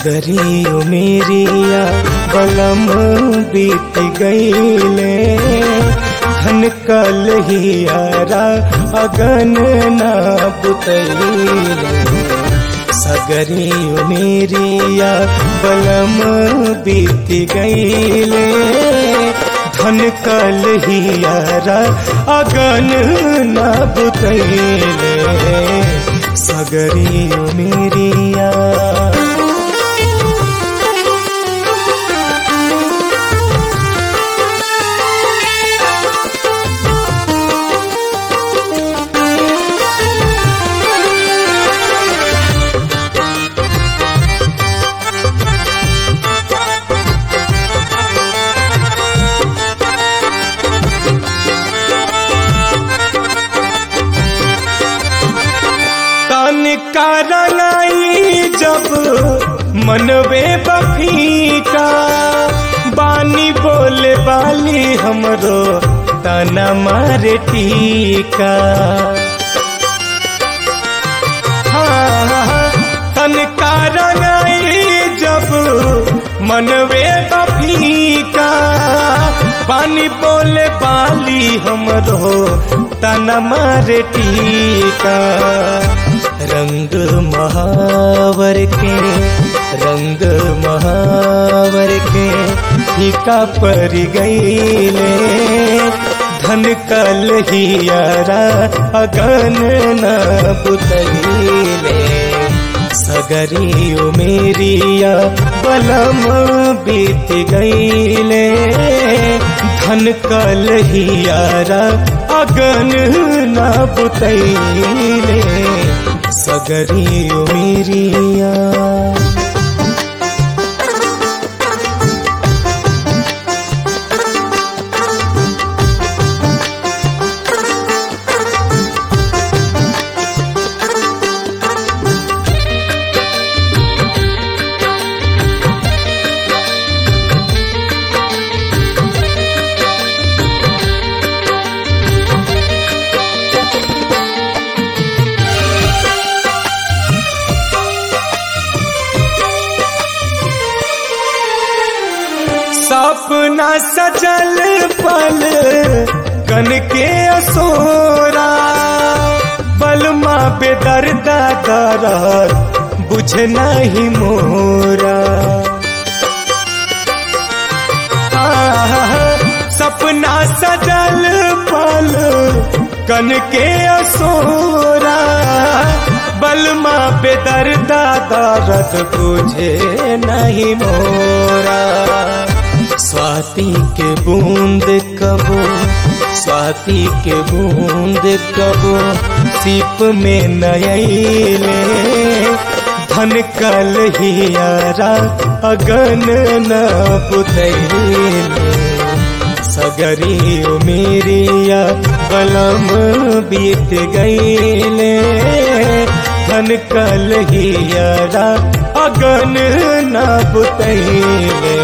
सगरी मेरिया बलम बीत गईले धन कल हियारा अगन ना पुतैले सगरी मेरिया बलम बीत गईले धन कल हियारा अगन ना पुतैले सगरी मेरिया तन का रंगाई जब मनवे बफीका बानी बोले बाली हमरो तना मारे टीका हाँ, तन का रंगाई जब मनवे बफीका पानी बोले बाली हमरो तना मारे टीका रंग महावर के रंग महावर के फीका पर गईले धन कल हियारा अगन न पुतईले सगरी मेरिया बलम बीत गईले धन कल हियारा अगन न पुतईले सगरी मेरिया सपना सजल पल कन के असोरा बलमा बेदर्दा दरद बुझ नहीं मोरा आह, सपना सजल पल कन के असोरा बलमा बेदर्दा दरद बुझे नहीं मोरा स्वाति के बूंद कबो स्वाति के बूंद कबो सीप में नयले धन कल हियारा अगन न पुतैले सगरी मेरिया बलम बीत गईले धन कल हियारा अगन न पुतैले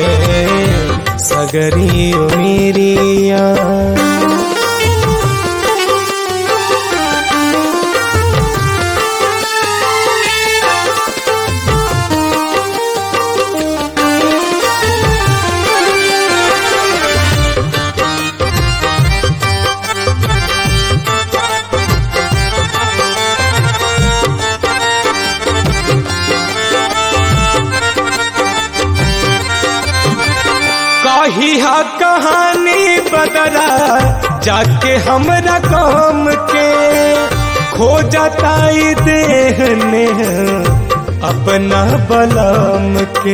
सगरी मेरिया कही हा कहानी बदरा जाके हमरा काम के खो जाता देहने अपना बलम के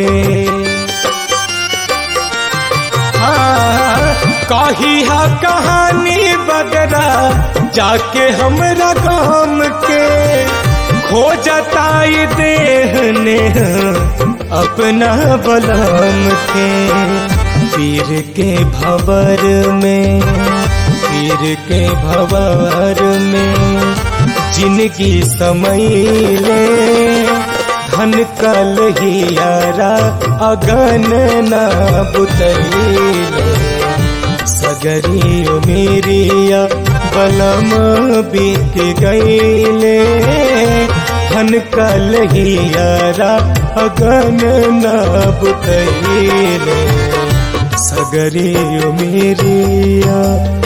हाँ, कही हा कहानी बदरा जाके हमरा काम के खो जाता देहने अपना बलम के पीर के भवर में पीर के भवर में जिनकी समैले धन कल हियारा अगन न बुतैले सगरी मेरिया बलम बीत गईले धन कलहियारा अगन नब कैले सगरे मेरिया